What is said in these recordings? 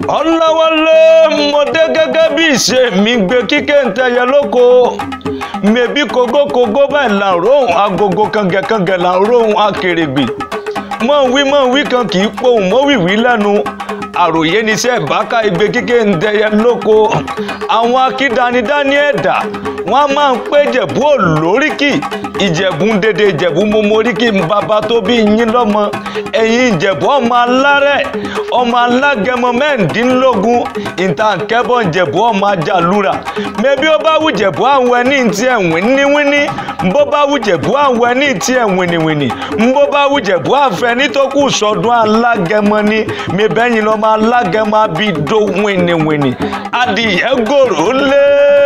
ọ̀làwálé mo dé gẹ́gẹ́ bí ìṣe mi gbé kíkẹ́ ń tẹyẹ lóko mẹ̀bí kogókogó báyìí là ń róhùn agogo kàngẹ̀kàngẹ̀ là ń róhùn akèrègbè mọ̀ wí mọ̀ wí kan kì í pohùn mọ́ wìwí lẹ́nu àròyé níṣẹ́ ìbáka igbe kíkẹ́ ń tẹyẹ lóko àwọn akídanidání ẹ̀dá wọ́n máa ń pé jẹ̀bú olóríkì ìjẹ̀bú ń dédé ìjẹ̀bú momoríkì bàbá tó bí yín lọ́mọ ẹ̀yin ìjẹ̀bú ọmọ alárẹ̀ ọmọ alágẹmọ mẹ́ǹdínlógún ìtànkẹ́bọ̀ ìjẹ̀bú ọmọ ajálùra mẹ́bí ó bá wù jẹ̀bú àwọn ẹni tí ẹ̀ wíníwíní bó bá wù jẹ̀bú àwọn ẹni tí ẹ̀ wìnìwìnì bó bá wù jẹ̀bú àfẹ́ni tó kù sọdún alágẹmọ ni mẹ́bẹ́yìn lọ́mọ alágẹmọ abidó wìnìwìnì adìyẹ gòrò lé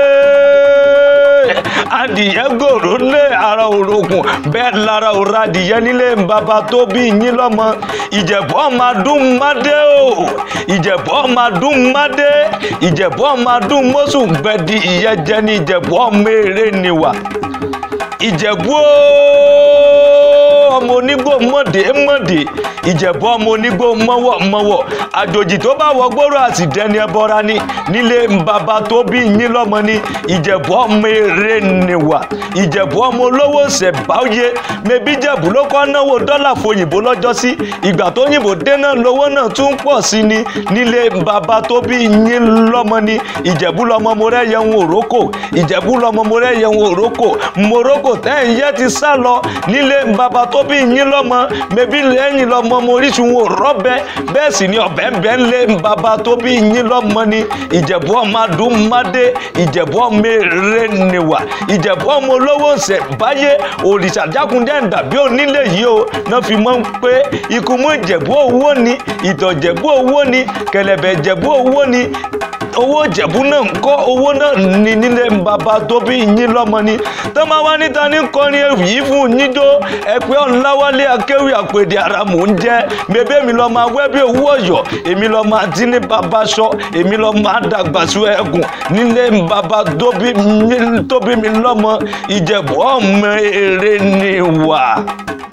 adìyẹ gòrò lé ara òrokùn bẹ́ẹ̀ lára òrò adìyẹ nílé bàbá tó bí yín lọ́mọ ìjẹ̀bú ọmọ adún mádé o ìjẹ̀bú ọmọ adún mádé ìjẹ̀bú ọmọ adún mọ́sùn gbẹ̀dì ìyẹ́jẹ ní ìjẹ̀bú ọmọ eré niwà ìjẹ̀bú ọmọ onígbò mọ̀dé mọ̀dé ìjẹ̀bú ọmọ onígbò mọ́wọ́ mọ́wọ́ àjòjì tó bá wọ gbòòrò àti dẹni ẹbọra ni nílé bàbá tó bí yín lọ́mọ ni ìjẹ̀bú ọmọ eré niwà ìjẹ̀bú ọmọ olówó ṣẹ̀báyé mẹbí jẹ̀bú ló kọ́ náwó dọ́là fòyìnbó lọ́jọ́ sí ìgbà tó yìnbó dé náà lówó náà tún pọ̀ sí ni nílé bàbá tó bí yín lọ́mọ ni ìjẹ̀bú lọ́mọ mo rẹ́ yẹun òrókò ìjẹ̀bú lọ́mọ mo rẹ́ yẹun òrókò morocco tẹ́ ń yẹ́ ti sá lọ nílé bàbá tó bí yín lọ́mọ mẹbí lẹ́yìn lọ́mọ mo orísun wo rọ́bẹ bẹ́ẹ̀ sì ni ọ̀bẹ ń bẹ́ ń lé bàbá tó bí yín lọ́mọ ni ìjẹ̀bú ọmọ adúmọ́dé ìjẹ̀bú ọmọ eré niwà ìjẹ̀bú ọmọ olówó ṣẹ̀ báyé òrìṣà jákúndé ń dàbí onílé yìí o náà fi mọ́ pé ikú mú ìjẹ̀bú owó ni ìtọ̀ ìjẹ̀bú owó ni kẹlẹ̀bẹ̀ ìjẹ̀bú owó ni owó ìjẹ̀bú náà ń kọ́ owó náà ní nílé bàbá tó bí yín lọ́mọ ni tó máa wá níta ní kọrin yìí fún yíjó ẹ̀pẹ́ ọ̀nláwálé akéwì àpèdè ara mò ń jẹ́ bébé mi lọ́ máa wẹ́ bí owó ọ̀yọ́ èmi lọ́ máa dín ní bàbá sọ èmi lọ́ máa dàgbà sí ẹ̀gùn nílé bàbá tó bí mi lọ́mọ ìjẹ̀bú ọmọ èrè ni wà.